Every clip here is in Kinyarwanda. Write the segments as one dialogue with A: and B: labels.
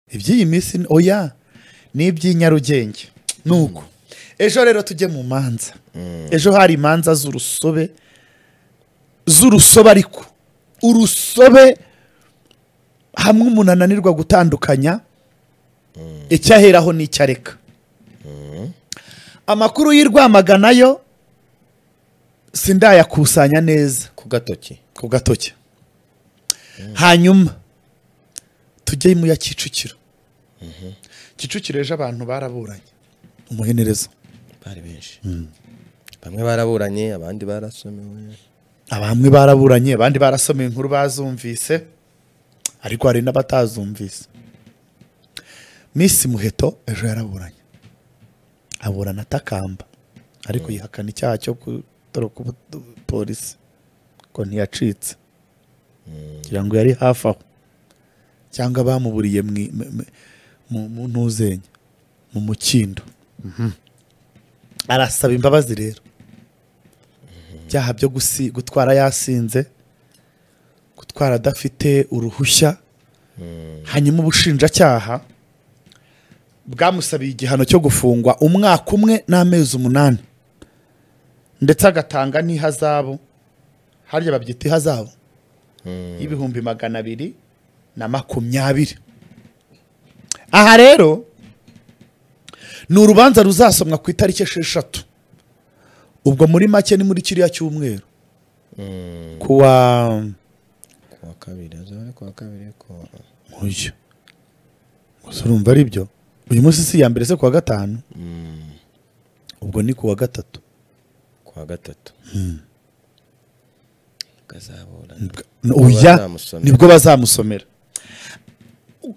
A: iby'iyi minsi ni- oya ni iby'i nyarugenge ni uko ejo rero tujye mu manza ejo hari imanza z'urusobe z'urusobe ariko urusobe hamwe umuntu ananirwa gutandukanya icyo aheraho n'icyo areka amakuru y'i Rwamagana yo sindayakusanya neza
B: ku gatoki
A: ku gatoki hanyuma tujye mu ya kicukiro kicukiro ejo abantu baraburanye umuhenereza
B: bari benshi bamwe baraburanye abandi barasomewe
A: abamwe baraburanye abandi barasomeye inkuru bazumvise ariko hari n'abatazumvise misi muheto ejo yaraburanye aburana atakamba ariko yihakana icyaha cyo gutoroka ubu- polisi ko ntiyacitse kugira ngo yari hafi aho cyangwa bamuburiye mwi- mu- mu- mu- mu ntuzenya mu mukindo arasaba imbabazi rero byaha byo gusi- gutwara yasinze gutwara adafite uruhushya hanyuma ubushinjacyaha bwamusabiye igihano cyo gufungwa umwaka umwe n'amezi umunani ndetse agatanga n'ihazabu harya babyita ihazabu y'ibihumbi magana abiri na makumyabiri aha rero ni urubanza ruzasomwa ku itariki esheshatu ubwo muri make ni muri kiriya cyumweru kuwa
B: kuwa kabiri azaba kuwa kabiri kuwa
A: uyu gusa urumva ari byo uyu munsi si iya mbere se kuwa gatanu ubwo ni kuwa gatatu
B: kuwa gatatu gazabura
A: uya
B: bazamusomera.
A: nibwo bazamusomera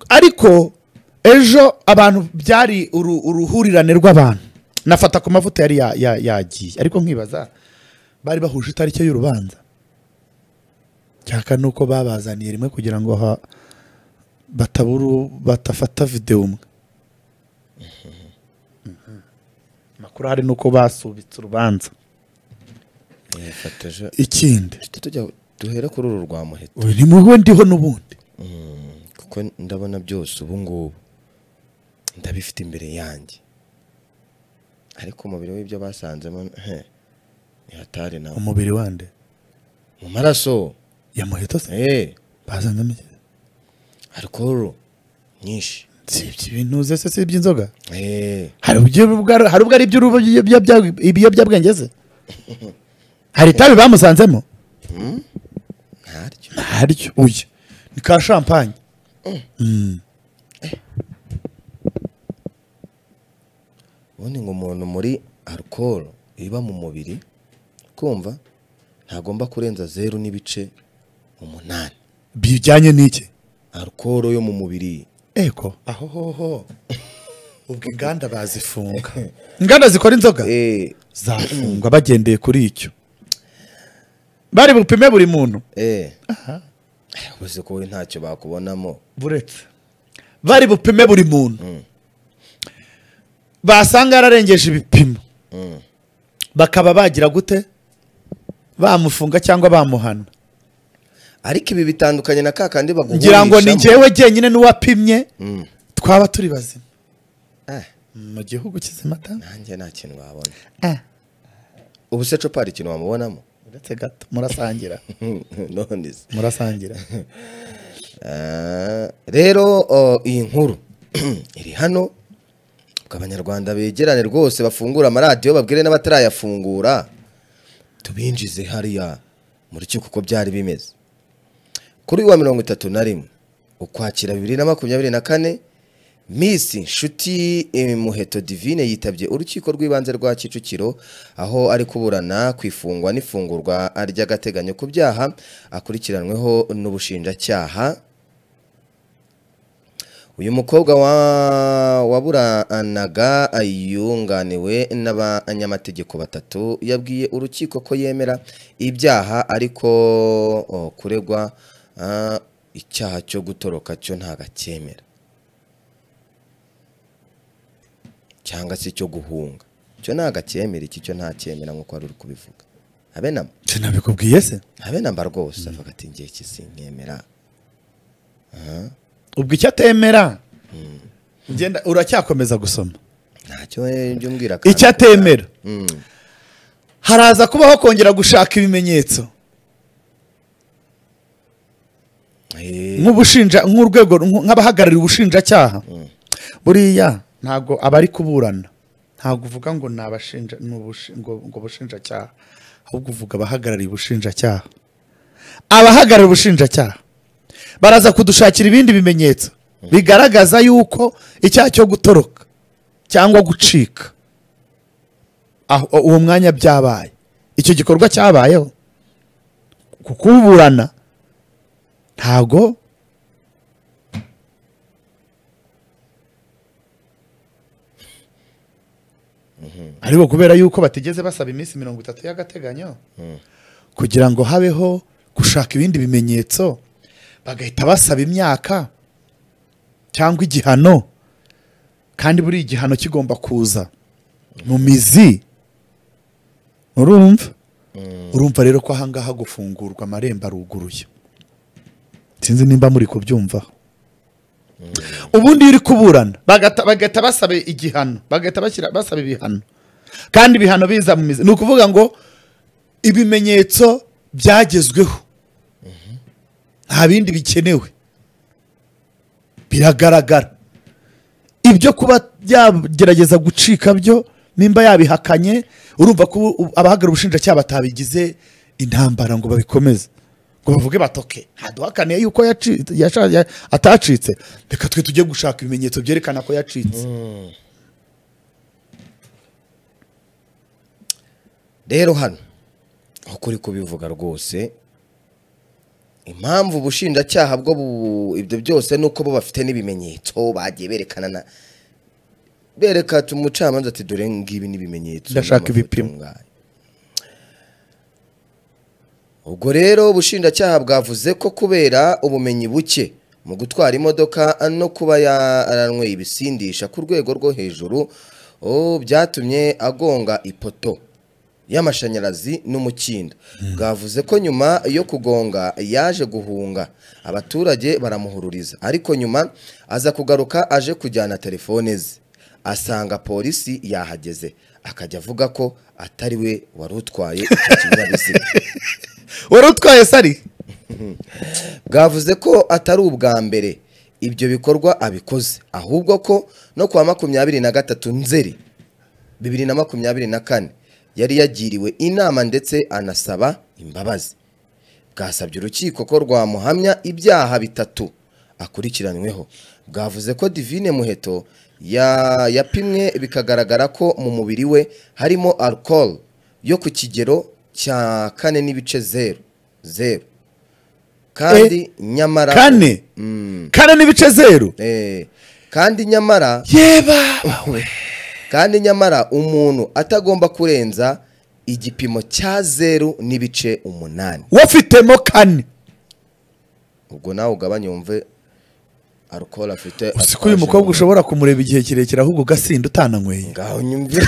A: ariko ejo abantu byari uru- uruhurirane rw'abantu nafata ku mavuta yari ya- ya- yagiye ariko nkibaza bari bahuje itariki y'urubanza cyaka ni uko babazaniye rimwe kugira ngo ha- bataburu batafata videwo umwe Mhm. amakuru hari n'uko basubitse urubanza
B: yafateje
A: ikindi
B: tujya duhere kuri uru rwa muheto
A: uyu ni muwe ndiho n'ubundi
B: kuko ndabona byose ubu ngubu ndabifite imbere yanjye ariko umubiri w'ibyo basanzemo he ni hatari nawe
A: umubiri wande
B: mu maraso
A: yamuhita se
B: eh
A: bazanamo iki?
B: alcohol nyinshi
A: si ibyo ibintu uze se si iby'inzoga
B: eh
A: hari ubwo bwa- hari ubwo ari iby'urubu- ibiyobyabwa- ibiyobyabwenge se hari itabi bamusanzemo
B: ntaryo
A: ntaryo uyu ni ka shampanye
B: ubundi ngo umuntu muri alcohol iba mu mubiri kumva ntagomba kurenza zeru n'ibice umunani
A: bijyanye n'iki
B: alcohol yo mu mubiri
A: eko aho hoho ubwo inganda bazifunga inganda zikora inzoga
B: eh
A: zafungwa bagendeye kuri icyo bari bupime buri muntu
B: eh uzi ko uri ntacyo bakubonamo
A: buretse bari bupime buri muntu basanga yararengeje ibipimo bakaba bagira gute bamufunga cyangwa bamuhana
B: ariko ibi bitandukanye na ka kandi baguhurishamo
A: ngira ngo ni njyewe jyenyine n'uwapimye twaba turi bazima
B: Eh,
A: mu gihugu kizima ta
B: nanjye nta kintu wabona
A: Eh,
B: ubu se copa hari ikintu wamubonamo
A: uretse gato murasangira
B: none se
A: murasangira
B: Ah, rero oh, iyi nkuru iri hano ubwo abanyarwanda begerane rwose bafungura amaradiyo babwire n'abatarayafungura tubinjize hariya mu rukiko uko byari bimeze kuri uyu wa mirongo itatu na rimwe ukwakira bibiri na makumyabiri na kane misi nshuti eh, muheto divine yitabye urukiko rw'ibanze rwa kicukiro aho ari kuburana ku ifungwa n'ifungurwa ry'agateganyo ku byaha akurikiranweho n'ubushinjacyaha uyu mukobwa wa- waburanaga yunganiwe n'abanyamategeko batatu yabwiye urukiko ko yemera ibyaha ariko o, kuregwa ah, icyaha cyo gutoroka cyo ntabwo acyemera cyangwa se cyo guhunga cyo ntabwo acyemera iki cyo ntacyemera nk'uko wari uri kubivuga habe namba
A: sinabikubwiye se
B: habe namba rwose avuga ati ngiye kisinkemera
A: ubwo icyo atemera ngenda uracyakomeza gusoma
B: ntacyo eh, njya umbwira kandi.
A: icyo atemera
B: Mm.
A: haraza kubaho kongera gushaka ibimenyetso
B: Eh,
A: nk'ubushinja nk'urwego nk- nk'abahagarariye ubushinjacyaha buriya ntabwo abari kuburana ntabwo uvuga ngo ni abashinja ni ubushi- ngo ngo ubushinjacyaha ahubwo uvuga abahagarariye ubushinjacyaha abahagarariye ubushinjacyaha baraza kudushakira ibindi bimenyetso bigaragaza yuko icyaha cyo gutoroka cyangwa gucika aho- uwo mwanya byabaye icyo gikorwa cyabayeho kukuburana ntago ariko kubera yuko batigeze basaba iminsi mirongo itatu y'agateganyo kugira ngo habeho gushaka ibindi bimenyetso bagahita basaba imyaka cyangwa igihano kandi buri igihano kigomba kuza mu mizi urumva urumva rero ko ahangaha gufungurwa amarembo aruguruye sinzi nimba muri kubyumvaho ubundi iyo uri kuburana bagata- bagahita basaba igihano bagahita bashyira- basaba ibihano kandi ibihano biza mu mizi ni ukuvuga ngo ibimenyetso byagezweho nta bindi bikenewe biragaragara ibyo kuba byagerageza gucika byo nimba yabihakanye urumva ko ubu- abahagarariye ubushinjacyaha batabigize intambara ngo babikomeze ngo bavuge batoke ntaduhakaniye yuko yaci- yasha- ya- atacitse reka twe tujye gushaka ibimenyetso byerekana ko yacitse
B: rero hano uko uri kubivuga rwose impamvu ubushinjacyaha bwo bu- ibyo byose ni uko bo bafite n'ibimenyetso bagiye berekana na bereka tu- umucamanza ati dore ngibi n'ibimenyetso
A: Ndashaka
B: n'amafoto
A: ibipimo."
B: ngayo." ubwo rero ubushinjacyaha bwavuze ko kubera ubumenyi buke mu gutwara imodoka no kuba yaranyweye ibisindisha ku rwego rwo hejuru oh, byatumye agonga ipoto y'amashanyarazi n'umukindo bwavuze ko nyuma yo kugonga yaje guhunga abaturage baramuhururiza ariko nyuma aza kugaruka aje kujyana telefone ze asanga polisi yahageze akajya avuga ko atari we wari utwaye icyo kinyabiziga
A: wari utwaye sari
B: bwavuze ko atari ubwa mbere ibyo bikorwa abikoze ahubwo ko no kuwa makumyabiri na gatatu nzeri bibiri na makumyabiri na kane yari yagiriwe inama ndetse anasaba imbabazi bwasabye urukiko ko rwamuhamya ibyaha bitatu akurikiranyweho bwavuze ko divine muheto ya- yapimwe bikagaragara ko mu mubiri we harimo alcohol yo ku kigero cya kane n'ibice zeru zeru kandi nyamara
A: kane
B: Mm.
A: kane n'ibice zeru
B: Eh, kandi nyamara
A: yeba
B: kandi nyamara umuntu atagomba kurenza igipimo cya zeru n'ibice umunani
A: wafitemo kane
B: ubwo nawe ugabanye wumve alcohol afite
A: uzi ko uyu mukobwa ushobora kumureba igihe kirekire ahubwo ugasinda utananyweye
B: ngaho nyumve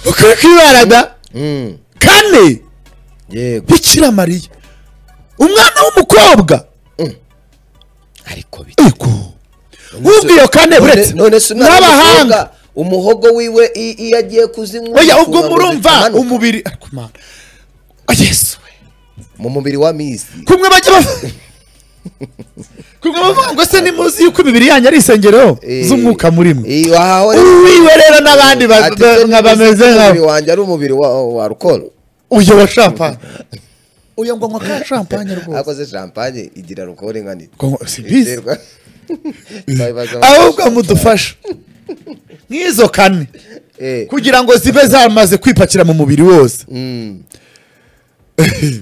A: ukaba kwibaraga
B: Mm,
A: kane
B: yego
A: bikira mariya umwana w'umukobwa
B: ariko bi
A: ego wumva iyo kane uretse
B: none se umwana
A: n'abahanga
B: w'umukobwa, umuhogo wiwe i- iyo agiye kuzinywa
A: oya ubwo
B: uba
A: murumva
B: amanuka
A: umubiri ariko mana Oh, yesu we
B: mu mubiri wa misi
A: kumwe bajya bavuga kumwe bavuga ngo se nimuzi yuko imibiri yanyu ari insengero z'umwuka muri mwe
B: iyo ahaho
A: uwiwe rero n'abandi ba-
B: Ati, se
A: nka bameze nkawe
B: nimuzi ko umubiri wanjye ari umubiri wa wa alcohol
A: uyu wa shampanye uyu ngo anywa ka shampanye rwose
B: akoze champagne igira alcohol ingana iki?
A: Ngo ngo- si bizi
B: Iterwa- Babibaza
A: ahubwo
B: bati,
A: mudufasha nk'izo kane
B: eh,
A: kugira ngo zibe zamaze kwipakira mu mubiri wose
B: mm,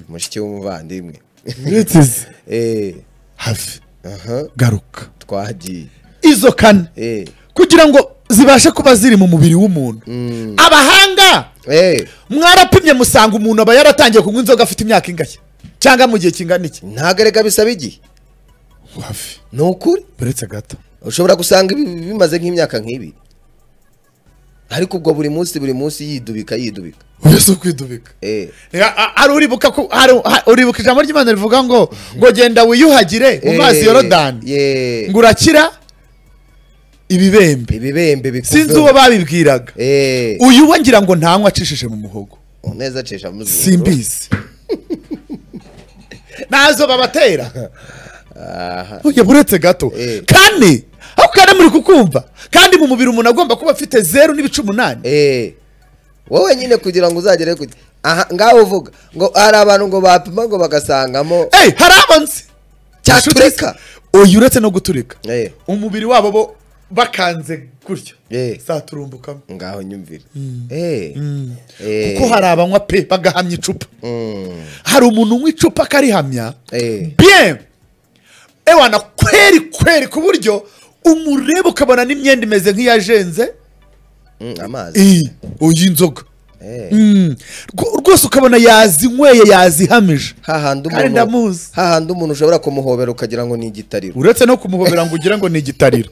B: mushiki w'umuvandimwe
A: uretse izi
B: Eh,
A: hafi
B: aha,
A: garuka
B: twagiye
A: izo kane
B: Eh,
A: kugira ngo zibashe kuba ziri mu mubiri w'umuntu abahanga
B: eh,
A: mwarapimye musanga umuntu aba yaratangiye kunywa inzoga afite imyaka ingahe cyangwa mu gihe kingana iki
B: ntabwo erega bisaba igihe
A: hafi
B: ni ukuri
A: uretse gato
B: ushobora gusanga ibi bimaze nk'imyaka nk'ibiri ariko ubwo buri munsi buri munsi yidubika yidubika
A: wese ukwidubika
B: Eh,
A: Reka, a- hari uribuka ko hari ha- uribuka ijambo ry'imana rivuga ngo ngo genda wiyuhagire mu mazi
B: eh,
A: yorodani
B: yeah.
A: ngo urakira ibibembe
B: ibibembe bikuveho.
A: sinzi uwo babibwiraga
B: Eh,
A: uyu we ngira ngo ntanywa acishije mu muhogo
B: neza acisha mu zuru.
A: simbizi ntazo babatera
B: Aha.
A: Oya, buretse gato
B: Eh.
A: kane aho kane muri kukumva kandi mu mubiri umuntu agomba kuba afite zeru n'ibice umunani
B: Eh, wowe nyine kugira ngo uzagere ku aha ngaho uvuga ngo hari abantu ngo bapima ngo bagasangamo
A: Eh, hari abanzi
B: Cyatureka.
A: uyu uretse no guturika
B: Eh,
A: umubiri wabo bo bakanze gutya
B: Eh.
A: zaturumbukamo
B: ngaho nyumvire Eh, eh,
A: kuko hari abanywa pe bagahamya icupa
B: mm,
A: hari umuntu unywa icupa akarihamya
B: eh,
A: bien ewana kweri kweri ku buryo umureba ukabona n'imyenda imeze nk'iyajenze
B: mm, amazi
A: iyi uyu inzoga
B: Eh,
A: Mm. Rwo- rwose ukabona yazinyweye yazihamije
B: hahandi
A: Kandi
B: umuntu
A: ndamuzi.
B: hahandi umuntu ushobora kumuhobera ukagira ngo ni igitariro
A: uretse no kumuhobera ngo ugire ngo ni igitariro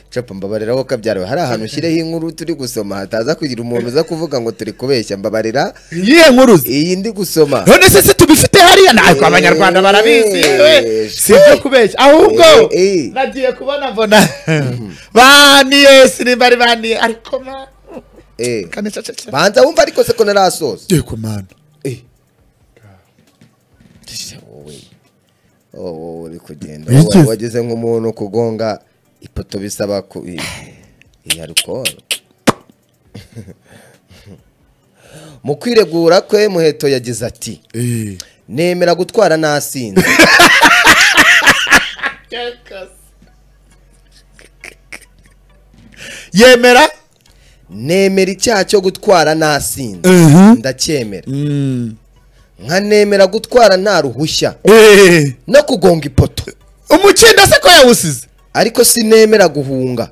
B: capa mbabarira ko kabyariwe hari ahantu ushyireho inkuru turi gusoma hataza kugira umuntu uza kuvuga ngo turi kubeshya mbabarira
A: iyihe nkuruzi
B: iyi ndi gusoma
A: none se se tubifite hariya ntabwo abanyarwanda barabizi yewe si ibyo kubeshya ahubwo
B: Eh, eh.
A: nagiye kubona mbona baniye sinibari baniye ariko ma
B: Eh,
A: kane ceceke
B: banza wumva ariko seko ntarasoza
A: yego mana
B: wowe wowe uri kugenda
A: Wigeze-
B: wowe wageze nk'umuntu kugonga ipoto bisaba ku iya alukoro mu kwiregura kwe muheto yagize ati
A: Eh.
B: nemera gutwara nasinze
A: yemera
B: nemera icyaha cyo gutwara nasinze ndacyemera
A: Mm.
B: nkanemera gutwara nta ruhushya
A: Eh.
B: no kugonga ipoto
A: umukindo se ko yawusize
B: ariko sinemera guhunga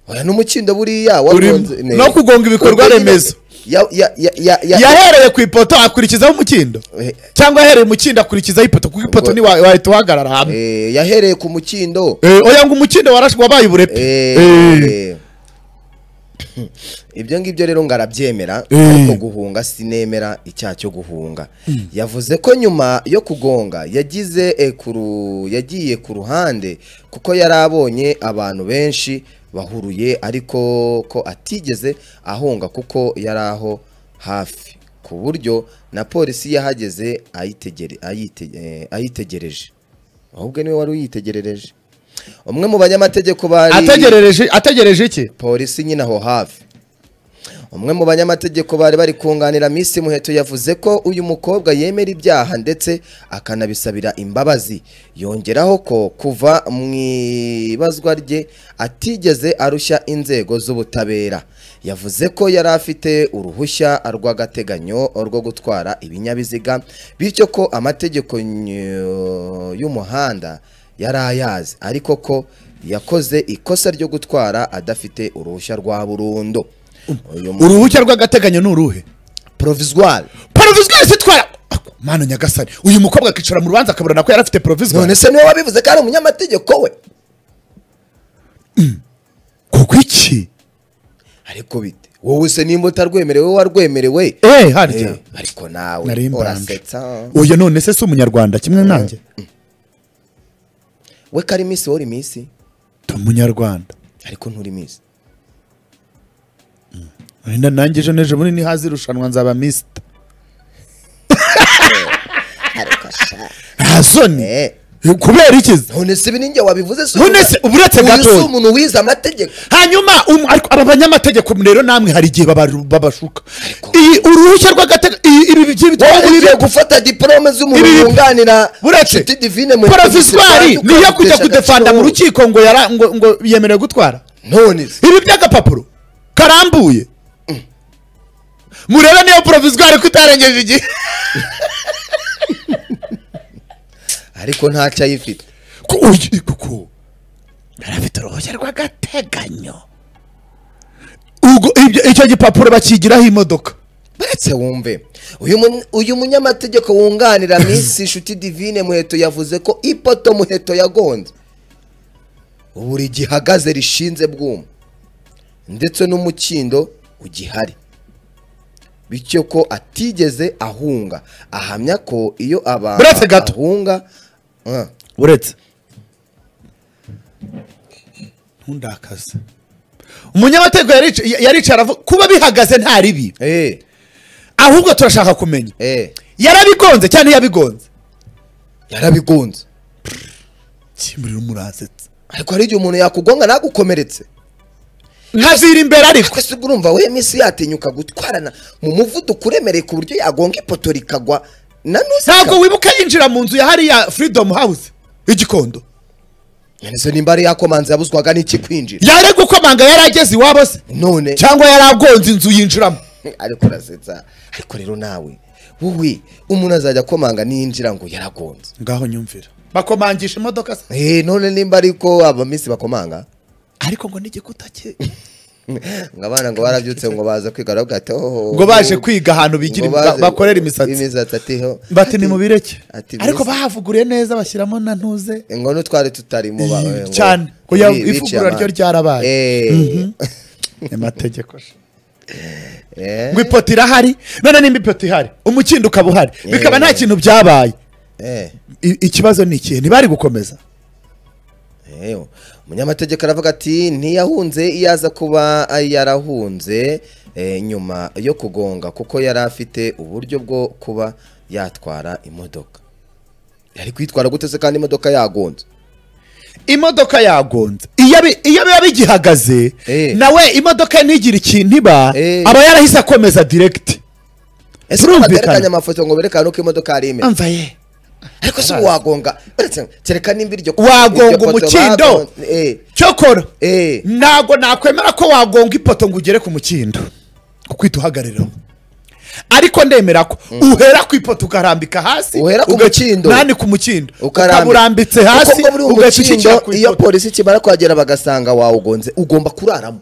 B: oya n'umukindo buriya
A: Urimo.
B: wagonze- ne-
A: No kugonga ibikorwa
B: ubwo nyine-
A: remezo.
B: ya- ya- ya- ya- ya-
A: yahereye ku ipoto akurikizaho umukindo
B: Eh.
A: cyangwa yahereye umukindo akurikizaho ipoto kuko ipoto
B: Ubwo-
A: ntiwa- wahita uhagarara hamwe
B: Eh, yahereye ku mukindo
A: Eh, oya ngo umukindo warashwe wabaye uburepe
B: Eh,
A: Eh.
B: eh. ibyo ngibyo rero ngo arabyemera
A: Eh.
B: ariko guhunga sinemera icyaha cyo guhunga yavuze ko nyuma yo kugonga yagize eh, ku ru- yagiye ku ruhande kuko yari abonye abantu benshi bahuruye ariko ko atigeze ahunga kuko yari aho hafi ku buryo na polisi yahageze ayitegere- ayite- eh, ayitegereje ahubwo niwe wari uyitegerereje umwe mu banyamategeko bari
A: ategerereje ategereje iki
B: polisi nyine aho hafi umwe mu banyamategeko bari bari kunganira Miss Muheto yavuze ko uyu mukobwa yemera ibyaha ndetse akanabisabira imbabazi yongeraho ko kuva mu ibazwa rye atigeze arushya inzego z'ubutabera yavuze ko yari afite uruhushya rw'agateganyo rwo gutwara ibinyabiziga bityo ko amategeko ny- y'umuhanda yari ayazi ariko ko yakoze ikosa ryo gutwara adafite uruhushya rwa burundu uyu mu-
A: uruhushya rw'agateganyo ni uruhe
B: provisoire
A: poroviswari sitwara mana nyagasani uyu mukobwa akicara mu rubanza akaburana ko yari afite poroviswari
B: none se niwe wabivuze ko ari umunyamategeko we
A: kuko iki
B: ariko bite wowe se nimba utarwemerewe warwemerewe
A: eh harya
B: Eh, ariko nawe
A: nari mbanje
B: urasetsa
A: uyu none se si umunyarwanda kimwe nanjye
B: we ko ari minsi wowe uri minsi
A: ndi umunyarwanda
B: ariko nturi minsi
A: wenda nanjye ejo n'ejo bundi nihaza irushanwa nzaba misita
B: ariko sha
A: nta soni
B: Eh,
A: kubera ikiza
B: none se ibi ni njye wabivuze se
A: None se uburetse
B: uyu si
A: gatoya.
B: umuntu wize amategeko
A: hanyuma um- ariko aba banyamategeko rero namwe hari igihe babaru- babashuka iyi uruhushya rw'agateganyo ibi bigiye
B: wowe
A: bitwara
B: ugiye gufata diporome z'umuntu
A: Ibi-
B: wunganira
A: buretse
B: Nshuti Divine Muheto
A: porovizwari
B: Miss Rwanda,
A: niyo kujya
B: ukabitesha
A: kudefanda mu
B: agaciro.
A: rukiko ngo yara- ngo- ngo yemerewe gutwara
B: none se
A: ibi by'agapapuro karambuye murebe niyo porovizwari ko itarengeje igihe
B: ariko ntacyo ayifite
A: Ko- oyi, kuko yari afite uruhushya rw'agateganyo ubwo ibyo- icyo gipapuro bakigiraho imodoka
B: buretse wumve uyu mun- uyu munyamategeko wunganira minsi inshuti divine muheto yavuze ko ipoto muheto yagonze buri gihagaze rishinze bwuma ndetse n'umukindo ugihari bityo ko atigeze ahunga ahamya ko iyo abantu
A: Buretse gato.
B: ahunga Ah,
A: uretse ntundakaze umunyamategeko yarica- ya- yaricara aravuga kuba bihagaze nta ribi
B: eh,
A: ahubwo turashaka kumenya
B: eh,
A: yarabigonze cyane yabigonze
B: yarabigonze
A: kimuriro muransetse
B: ariko hari igihe umuntu yakugonga nagukomeretse
A: nkazira imbere ariko
B: twese ubwo urumva we minsi yatinyuka gutwarana mu muvuduko uremereye ku buryo yagonga ipoto rikagwa na nusa
A: ntabwo wibuka yinjira mu nzu ya hariya freedom house igikondo
B: ese nimba ari yakomanze yabuzwaga n'iki kwinjira
A: yari gukomanga yari ageze iwabo se
B: none
A: cyangwa yari agonze inzu yinjiramo
B: ariko urasetsa ariko rero nawe wowe umuntu azajya akomanga ninjira ngo yaragonze
A: ngaho nyumvira bakomangisha imodoka se
B: Eh, none nimba ariko aba minsi bakomanga
A: ariko ngo n'igikuta cye
B: ngo abana ngo barabyutse ngo baza kwiga baravuga ati oh
A: ngo baje kwiga ahantu bigira
B: ngo baze-
A: bakorera imisatsi
B: imisatsi atiho
A: bati ni mu bireke
B: Ati,
A: ariko
B: mbese-
A: bahavuguriye neza bashyiramo na ntuze
B: ngo n'utwari tutarimo ba-
A: Iyi,
B: ngo-
A: cyane. Ngo ya-
B: bi- biciye
A: ivugurura ryo
B: amande.
A: ryarabaye.
B: Eh,
A: amategeko
B: eh,
A: ngo ipoto irahari none nimba ipoto ihari umukindo ukaba uhari bikaba nta kintu byabaye
B: eh.
A: I- ikibazo ni ikihe ntibari gukomeza
B: Eyo, umunyamategeko aravuga ati ntiyahunze iyo aza kuba yarahunze eh, nyuma yo kugonga kuko yari afite uburyo bwo kuba yatwara imodoka yari kwitwara gute se kandi imodoka yagonze
A: imodoka yagonze iyo bi- iyo biba bigihagaze
B: Eh.
A: nawe imodoka ntigire ikintu iba
B: Eh.
A: aba yarahise akomeza direkiti
B: ese
A: Turumvikana.
B: baterekanye amafoto ngo berekane uko imodoka yari imeze
A: amva ye
B: ariko se wagonga uretse kereka nimba iryo
A: Wagonga
B: iryo poto
A: umukindo.
B: bagonze- eh,
A: cyokora
B: eh,
A: ntabwo nakwemera ko wagonga ipoto ngo ugere ku mukindo kuko uhagariraho ariko ndemera ko uhera ku ipoto ukarambika hasi
B: Uhera ku
A: uga-
B: mukindo.
A: nani ku mukindo
B: ukarambika.
A: ukaburambitse hasi
B: kuko ngo buriya
A: ugahita ushyikira
B: umukindo
A: ku
B: iyo
A: ipoto
B: polisi ikimara kuhagera bagasanga wawugonze ugomba kuraramo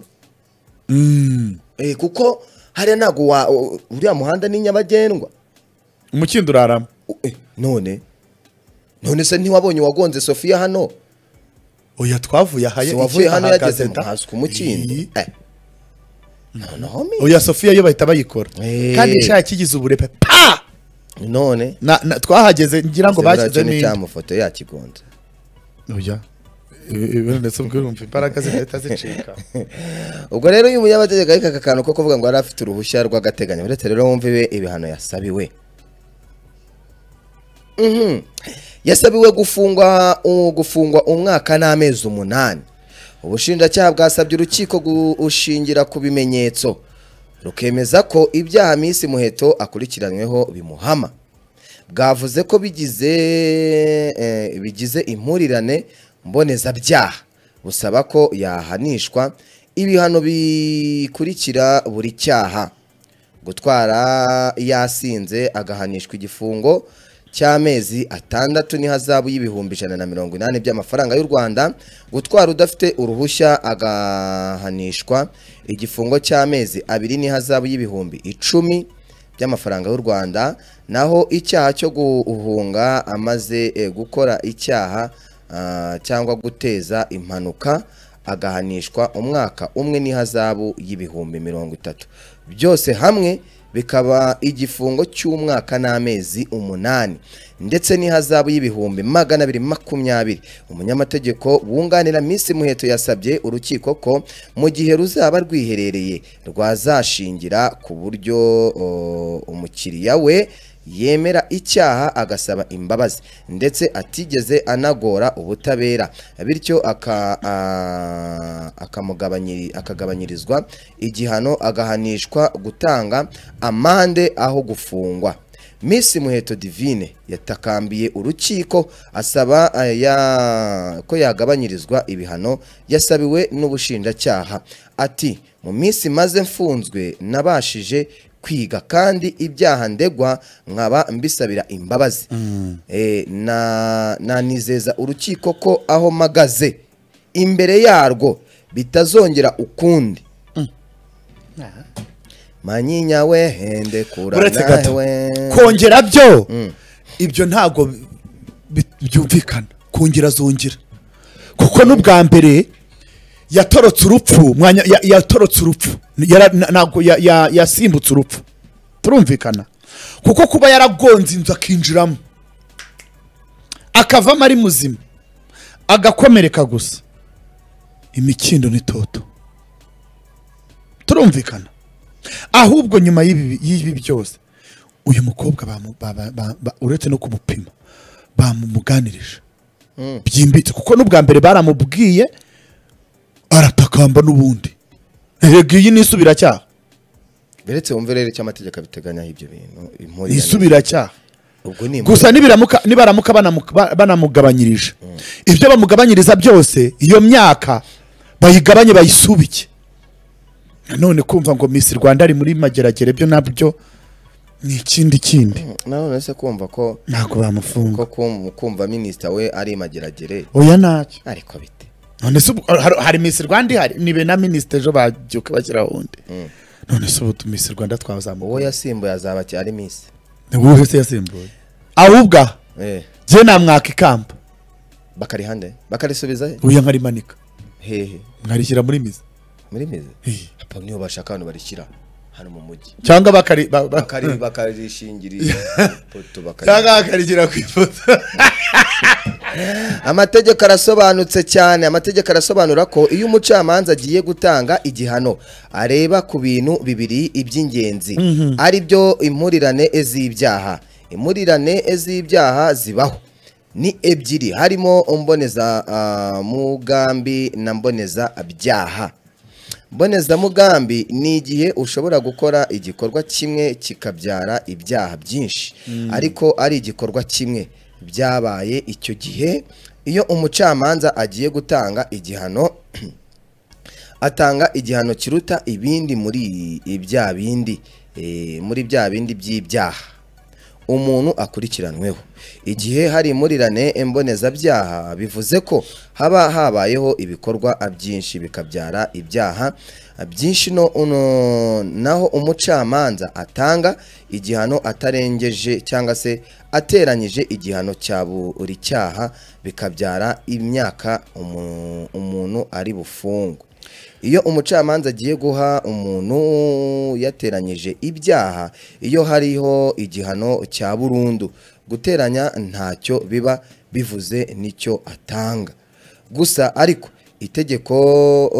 B: Eh, kuko hariya ntabwo wa u- uriya muhanda ni nyabagendwa
A: umukindo uraramo
B: U- eh, none none se ntiwabonye uwagonze sofiya hano
A: oya twavuye aha
B: si
A: ye-
B: wavuye hano
A: ahagaze
B: yageze
A: da.
B: hasi ku mukindo
A: Iyi.
B: Eh. noneho mi-
A: oya sofiya yo bahita bayikora
B: Eh.
A: kandi nshaka kigize uburepe pa
B: none
A: Na- na- twahageze ngira ngo
B: Zebura cyo
A: bashyizemo
B: ni
A: indi.
B: cyamufoto yakigonze
A: oya ibintu ndetse ubwirumva imbaraga zigahita zicika
B: ubwo rero uyu munyamategeko ariko aka kantu ko kuvuga ngo yari afite uruhushya rw'agateganyo uretse rero wumve ibe ibihano yasabiwe Mhm. yasabiwe gufungwa u- gufungwa umwaka n'amezi umunani ubushinjacyaha bwasabye urukiko gushingira ku bimenyetso rukemeza ko ibyaha minsi muheto akurikiranyweho bimuhama bwavuze ko bigize eh, bigize impurirane mbonezabyaha busaba ko yahanishwa ibihano bikurikira buri cyaha gutwara yasinze agahanishwa igifungo cy'amezi atandatu n'ihazabu y'ibihumbi ijana na mirongo inani by'amafaranga y'u Rwanda gutwara udafite uruhushya agahanishwa igifungo cy'amezi abiri n'ihazabu y'ibihumbi icumi by'amafaranga y'u Rwanda naho icyaha cyo guhunga amaze eh, gukora icyaha ah, cyangwa guteza impanuka agahanishwa umwaka umwe n'ihazabu y'ibihumbi mirongo itatu byose hamwe bikaba igifungo cy'umwaka n'amezi umunani ndetse n'ihazabu y'ibihumbi magana abiri makumyabiri umunyamategeko wunganira minsi muheto yasabye urukiko ko mu gihe ruzaba rwiherereye rwazashingira ku buryo o, umukiriya we yemera icyaha agasaba imbabazi ndetse atigeze anagora ubutabera bityo aka- a- akamugabanyiri- akagabanyirizwa igihano agahanishwa gutanga amande aho gufungwa Miss Muheto Divine yatakambiye urukiko asaba eh, ya- ko yagabanyirizwa ibihano yasabiwe n'ubushinjacyaha ati mu minsi maze mfunzwe nabashije kwiga kandi ibyaha ndegwa nkaba mbisabira imbabazi Eh, na nanizeza urukiko ko aho mpagaze imbere yarwo bitazongera ukundi manyinya wehende kura
A: uretse gato
B: nawe.
A: kongera byo ibyo ntabwo bi- byumvikana kongera zongera kuko n'ubwa mbere yatorotse urupfu mwanya- ya- yatorotse urupfu Yara- na- ntabwo ya- ya- yasimbutse urupfu turumvikana kuko kuba yaragonze inzu akinjiramo akavamo ari muzima agakomereka gusa imikindo n'itoto turumvikana ahubwo nyuma y'ibi y'ibi byose uyu mukobwa bamu- ba- ba- ba- ba- uretse no kumupima bamumuganirije byimbitse kuko n'ubwa mbere baramubwiye aratakamba n'ubundi rega iyi ni isubiracyaha
B: beretse wumve rero icyo amategeko abiteganya ibyo bintu impurirane.
A: ni isubiracyaha
B: ubwo ni
A: gusa nibiramuka nibaramuka banamu- ba- banamugabanyirije ibyo bamugabanyiriza byose iyo myaka bayigabanye bayisubike nanone kumva ngo Miss Rwanda ari muri mageragere byo nabyo ni ikindi kindi
B: nanone se kumva ko
A: ntabwo bamufunga
B: ko kum- kumva minisita we ari mageragere
A: oya ntacyo
B: ariko bite
A: none se ubu- hari- hari Miss Rwanda ihari nibe na minisitiri ejo babyuka bashyiraho undi none se ubu Miss Rwanda
B: uwo
A: twazamuye
B: yasimbuye azaba ki- ari misi
A: ni wowe se yasimbuye ahubwo aha,
B: eh
A: jye namwaka ikamba
B: bakarihande bakarisubiza he?
A: uya nkarimanika
B: hehe
A: nkarishyira muri mizi
B: muri mizi
A: Eh.
B: apa niyo bashaka hano barishyira hano mu mujyi
A: cyangwa bakari ba- ba-
B: bakari bakarishingiriza ipoto bakari
A: cyangwa bakarigira ku ifoto
B: amategeko arasobanutse cyane amategeko arasobanura ko iyo umucamanza agiye gutanga igihano areba ku bintu bibiri iby'ingenzi ari byo impurirane z'ibyaha impurirane z'ibyaha zibaho ni ebyiri harimo mboneza ah, mugambi na mboneza byaha mbonezamugambi ni igihe ushobora gukora igikorwa kimwe kikabyara ibyaha byinshi ariko ari igikorwa kimwe byabaye icyo gihe iyo umucamanza agiye gutanga igihano atanga igihano kiruta ibindi muri bya bindi eh, muri bya bindi by'ibyaha umuntu akurikiranweho igihe hari impurirane mbonezabyaha bivuze ko haba habayeho ibikorwa byinshi bikabyara ibyaha byinshi no no- naho umucamanza atanga igihano atarengeje cyangwa se ateranyije igihano cya buri cyaha bikabyara imyaka umu- umuntu ari bufungwe iyo umucamanza agiye guha umuntu yateranyije ibyaha iyo hariho igihano cya burundu guteranya ntacyo biba bivuze n'icyo atanga gusa ariko itegeko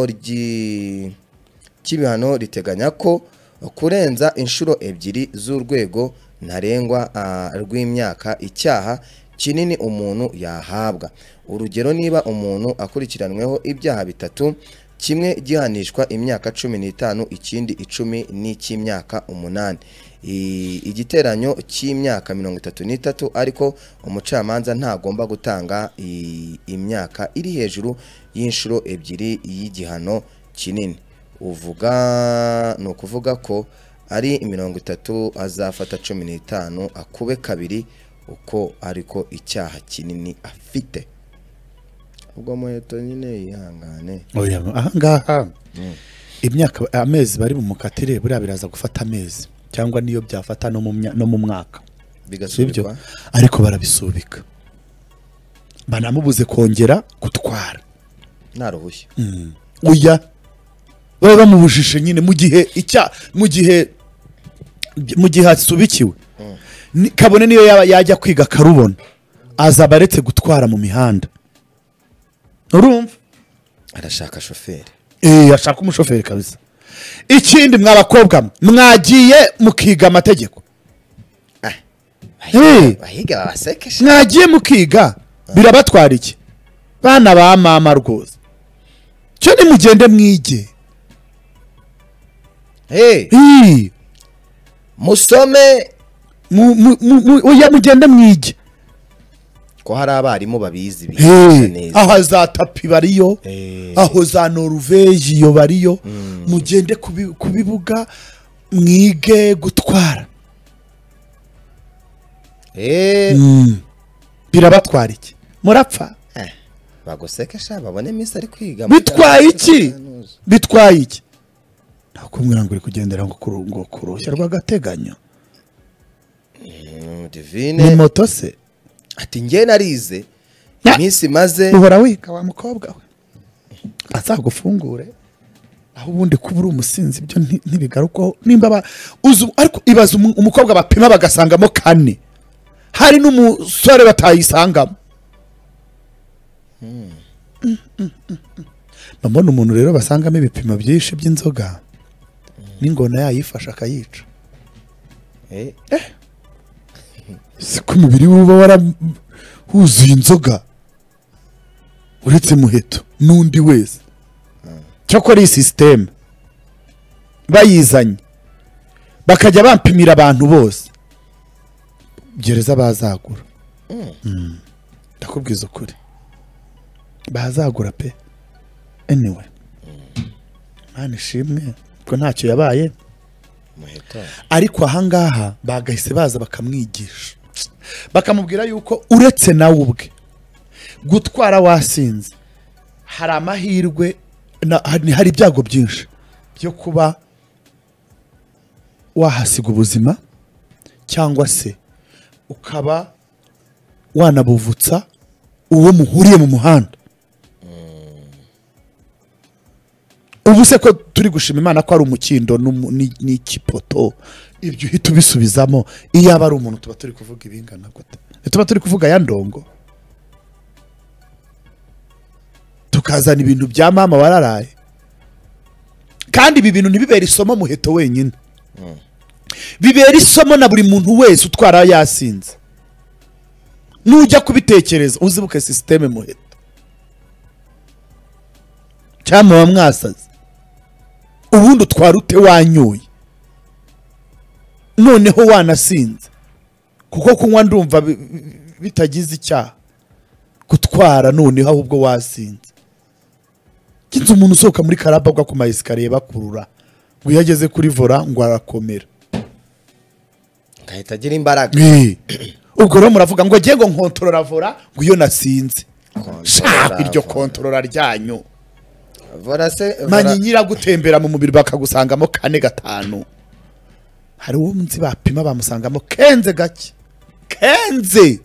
B: ryi- cy'ibihano riteganya ko kurenza inshuro ebyiri z'urwego ntarengwa ah, rw'imyaka icyaha kinini umuntu yahabwa urugero niba umuntu akurikiranweho ibyaha bitatu kimwe gihanishwa imyaka cumi n'itanu ikindi icumi n'icy'imyaka umunani I- igiteranyo cy'imyaka mirongo itatu n'itatu ariko umucamanza ntagomba gutanga i- imyaka iri hejuru y'inshuro ebyiri y'igihano kinini uvuga ni ukuvuga ko ari mirongo itatu azafata cumi n'itanu akube kabiri uko ariko icyaha kinini afite ubwo muheto nyine yihangane
A: oya ahangaha imyaka amezi bari bumukatire buriya biraza gufata amezi cyangwa niyo byafata no mu mya- no mu mwaka sibyo
B: bigasubikwa
A: ariko barabisubika banamubuze kongera gutwara
B: nta ruhushya
A: oya baba bamubujije nyine mu gihe icya mu gihe mu gihe hasubikiwe Ni- kabone niyo yaba yajya kwiga akarubona azaba aretse gutwara mu mihanda urumva
B: arashaka shoferi
A: Eh, ashaka umushoferi kabisa ikindi mwa bakobwa mwe, mwagiye mukiga amategeko Eh,
B: bahiga babasekesha
A: mwagiye mukiga birabatwara iki bana ba mama rwose cyo nimugende mwige
B: Eh,
A: Eh,
B: musome
A: mu- mu- mu- mu- oya mugende mwige
B: ko hari abarimu babizi
A: Eh,
B: bigisha neza
A: aha za tapi bariyo
B: Eh.
A: aho za noruveje iyo bariyo mugende ku bi- ku bibuga mwige gutwara
B: Eh,
A: birabatwara iki murapfa
B: eh, bagusekesha babone minsi ari kwiga
A: bitwaye iki bitwaye iki nakubwira ngo uri kugendera ngo kuru- ngo ku ruhushya rw'agateganyo
B: Mm,
A: ni
B: divine
A: moto se
B: ati njye narize
A: Ya.
B: iminsi maze
A: uhora wiga wa mukobwa we azagufungure aho ubundi kuba uri umusinzi ibyo nti- ntibigarukwaho nimba aba- uzi ariko ibaza umu- umukobwa bapima bagasangamo kane hari n'umusore batayisangamo mbona umuntu rero basangamo ibipimo byinshi by'inzoga n'ingona yayifasha akayica
B: Eh,
A: siko umubiri we uba warahuzuye inzoga uretse muheto n'undi wese cyakora iyi sisiteme bayizanye bakajya bampimira abantu bose gereza bazagura Mm. ndakubwiza ukuri bazagura pe anyway mwana ishimwe ko ntacyo yabaye
B: umuheto.
A: ariko ahangaha bagahise baza bakamwigisha bakamubwira yuko uretse nawe ubwe gutwara wasinze hari amahirwe na- hari hari ibyago byinshi byo kuba wahasiga ubuzima cyangwa se ukaba wanabuvutsa uwo muhuriye mu muhanda ubu se ko turi gushima imana ko ari umukindo n'umu- ni- n'ikipoto ibyo uhita ubisubizamo iyo aba ari umuntu tuba turi kuvuga ibingana gute tuba turi kuvuga ya ndongo tukazana ibintu bya mama wararaye kandi ibi bintu ntibibere isomo muheto wenyine bibera isomo na buri muntu wese utwara yasinze nujya kubitekereza uzibuke sisiteme muheto cyangwa muba mwasaze ubundi utwara ute wanyoye noneho wanasinze kuko kunywa ndumva bi- bi- bitagize icyaha gutwara noneho ahubwo wasinze kinze umuntu usohoka muri karaba agwa ku mayesikariye bakurura ngo iyo ageze kuri vora ngo arakomera
B: Ngahita agira imbaraga.
A: Eh. ubwo rero muravuga ngo agiye ngo nkontorora vora ngo iyo nasinze
B: Kontorora
A: shaka iryo
B: vora.
A: kontorora ryanyu
B: Vora se, vora-
A: manyinyira gutembera mu mubiri bakagusangamo kane gatanu hari uwo munsi bapima bamusangamo kenze gake kenze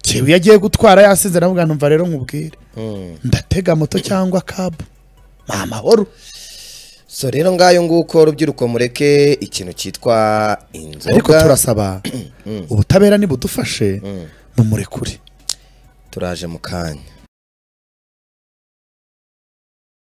A: njyewe iyo agiye gutwara yasinze navuga numva rero nkubwire
B: Mm.
A: ndatega moto cyangwa kabu ni amahoro
B: So rero ngayo nguko rubyiruko mureke ikintu cyitwa inzoga.
A: ariko turasaba ubutabera nibudufashe mumurekure
B: turaje mu kanya.